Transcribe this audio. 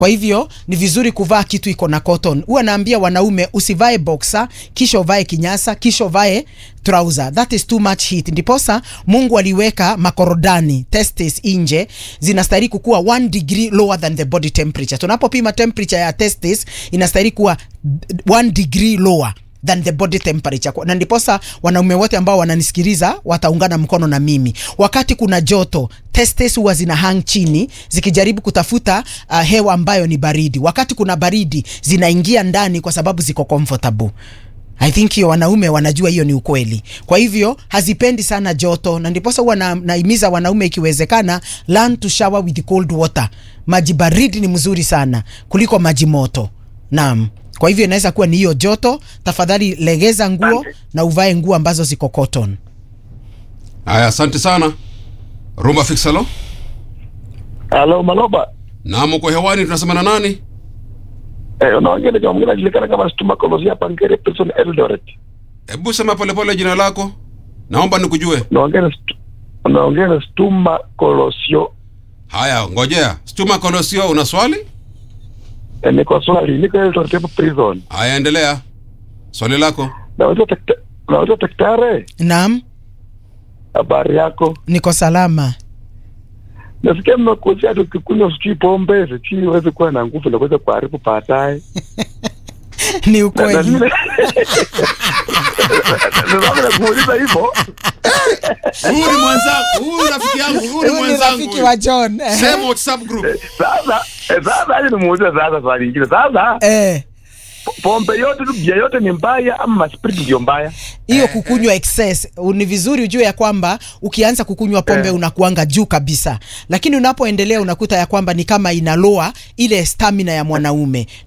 Kwa hivyo ni vizuri kuvaa kitu iko na cotton. Huwa naambia wanaume usivae boxer kisha uvae kinyasa kisha uvae trouser. That is too much heat. Ndiposa Mungu aliweka makorodani testes nje zinastahili kukuwa 1 degree lower than the body temperature. Tunapopima temperature ya testes inastahili kuwa 1 degree lower than the body temperature. Na ndiposa wanaume wote ambao wananisikiliza wataungana mkono na mimi. Wakati kuna joto, testes huwa zina hang chini zikijaribu kutafuta uh, hewa ambayo ni baridi. Wakati kuna baridi, zinaingia ndani kwa sababu ziko comfortable. I think hiyo wanaume wanajua hiyo ni ukweli. Kwa hivyo hazipendi sana joto, na ndiposa huwa na, naimiza wanaume ikiwezekana, learn to shower with cold water. Maji baridi ni mzuri sana kuliko maji moto. Naam. Kwa hivyo inaweza kuwa ni hiyo joto. Tafadhali legeza nguo na uvae nguo ambazo ziko cotton. Haya, asante sana Rumba Fixalo. Halo Maloba. Naam, uko hewani, tunasema na nani? Eh, unaongea na mwingine anajulikana kama Stuma Kolosi hapa Ngere Prison Eldoret. Hebu sema polepole jina lako, naomba nikujue. Unaongea na Stu- unaongea na Stuma Kolosio. Haya, ngojea. Stuma Kolosio, una swali? Eh, niko swali, niko Eldoret hapa prison. Haya, endelea swali lako. Naweza takta, naweza daktari, Naam, habari yako? niko salama. Nasikia mmekusia hata ukikunywa sijui pombe sijui uweze kuwa na nguvu na kuweza kuharibu baadaye. Ni Na- na ukweli. vile- Ndio nakuuliza hivyo. Huyu ni mwenzangu, huyu rafiki yangu, huyu ni Huyu ni mwenzangu. rafiki wa John. Same WhatsApp group. Sasa eh, sasa aje nimuulize sasa swali lingine. Sasa Eh, pombe yote tu bia yote ni mbaya ama maspiriti ndio mbaya? hiyo kukunywa excess ni vizuri ujue ya kwamba ukianza kukunywa pombe Eh. unakuanga juu kabisa, lakini unapoendelea unakuta ya kwamba ni kama inaloa ile stamina ya mwanaume